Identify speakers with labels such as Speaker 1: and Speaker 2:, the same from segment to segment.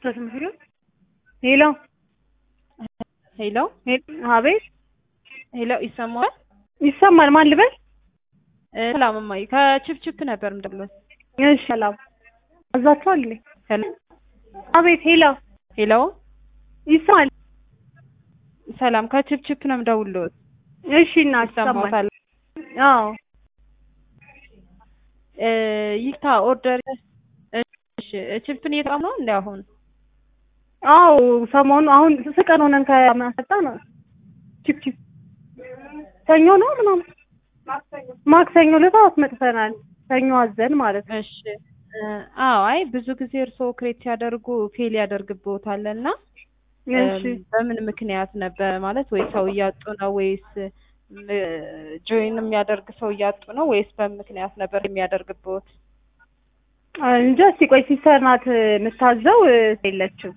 Speaker 1: ሄሎ
Speaker 2: ሄሎ
Speaker 1: አቤት
Speaker 2: ሄሎ ይሰማል?
Speaker 1: ይሰማል። ማን ልበል?
Speaker 2: ሰላም እማዬ ከችፕችፕ ነበር የምደውለው።
Speaker 1: እሺ ሰላም አዛችኋል እንዴ?
Speaker 2: ሄሎ
Speaker 1: አቤት ሄሎ
Speaker 2: ሄሎ
Speaker 1: ይሰማል።
Speaker 2: ሰላም ከችፕችፕ ነው የምደውለው።
Speaker 1: እሺ እናት ይሰማል።
Speaker 2: ይሰማታል?
Speaker 1: አዎ
Speaker 2: እ ይታ ኦርደር እሺ ችፕን እየተጠቀሙ ነው እንደ አሁን
Speaker 1: አዎ ሰሞኑ አሁን ስንት ቀን ሆነን ከመጣ ነው ቺፕ ቺፕ ሰኞ ነው ምናምን ማክሰኞ ዕለት አስመጥተናል። ሰኞ አዘን ማለት ነው።
Speaker 2: እሺ እ አዎ አይ ብዙ ጊዜ እርስዎ ክሬት ሲያደርጉ ፌል ያደርግብዎታል እና
Speaker 1: እሺ
Speaker 2: እም፣ በምን ምክንያት ነበር ማለት ወይ ሰው እያጡ ነው ወይስ ጆይን የሚያደርግ ሰው እያጡ ነው ወይስ በምን ምክንያት ነበር የሚያደርግብዎት?
Speaker 1: እንጃ እስኪ ቆይ ሲስተር ናት የምታዘው እ፣ የለችም።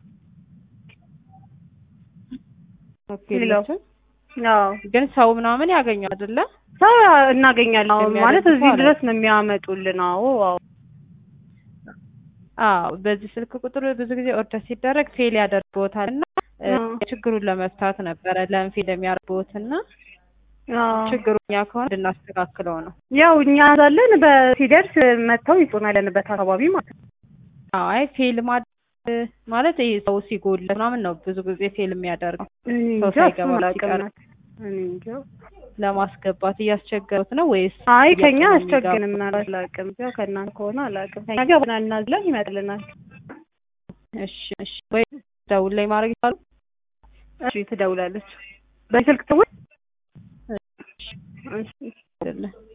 Speaker 2: ኦኬ
Speaker 1: ሄሎ።
Speaker 2: የለችም?
Speaker 1: አዎ
Speaker 2: ግን ሰው ምናምን ያገኛል አይደለ?
Speaker 1: ሰው እናገኛለን። አዎ
Speaker 2: የሚያደርግ
Speaker 1: ማለት
Speaker 2: ሰው
Speaker 1: እዚህ
Speaker 2: አለ።
Speaker 1: ድረስ ነው የሚያመጡልን። አዎ አዎ
Speaker 2: አዎ በዚህ ስልክ ቁጥር ብዙ ጊዜ ኦርደር ሲደረግ ፌል ያደርግብዎታል እና እ፣
Speaker 1: አዎ
Speaker 2: ችግሩን ለመፍታት ነበረ ለምን ፌል የሚያደርግብዎት እና
Speaker 1: አዎ
Speaker 2: ችግሩ እኛ ከሆነ እንድናስተካክለው ነው።
Speaker 1: ያው እኛ ያዛለን በሲደርስ መጥተው ይጹናል ያለንበት አካባቢ ማለት ነው።
Speaker 2: አዎ አይ ፌል ማድረግ ማለት ይሄ ሰው ሲጎል ምናምን ነው ብዙ ጊዜ ፌል የሚያደርገው
Speaker 1: እኔ
Speaker 2: ሰው
Speaker 1: እንጃ
Speaker 2: ሳይገባ
Speaker 1: እሱን አላውቅም
Speaker 2: ሲቀር
Speaker 1: ናት። እኔ እንጃ።
Speaker 2: ለማስገባት እያስቸገሩት ነው ወይስ
Speaker 1: አይ ከኛ
Speaker 2: እያጡ ነው
Speaker 1: አስቸግንም
Speaker 2: የሚገቡት?
Speaker 1: ምናልባት አላውቅም። ያው ከእናንተ ከሆነ አላውቅም። ከኛ ጋር ቡና እናዝለን ይመጣልናል።
Speaker 2: እሺ እሺ ወይ ደውል ላይ ማድረግ ይችላሉ?
Speaker 1: እሺ ትደውላለች። በስልክ ትውል
Speaker 2: እሺ
Speaker 1: እሺ
Speaker 2: አይደለ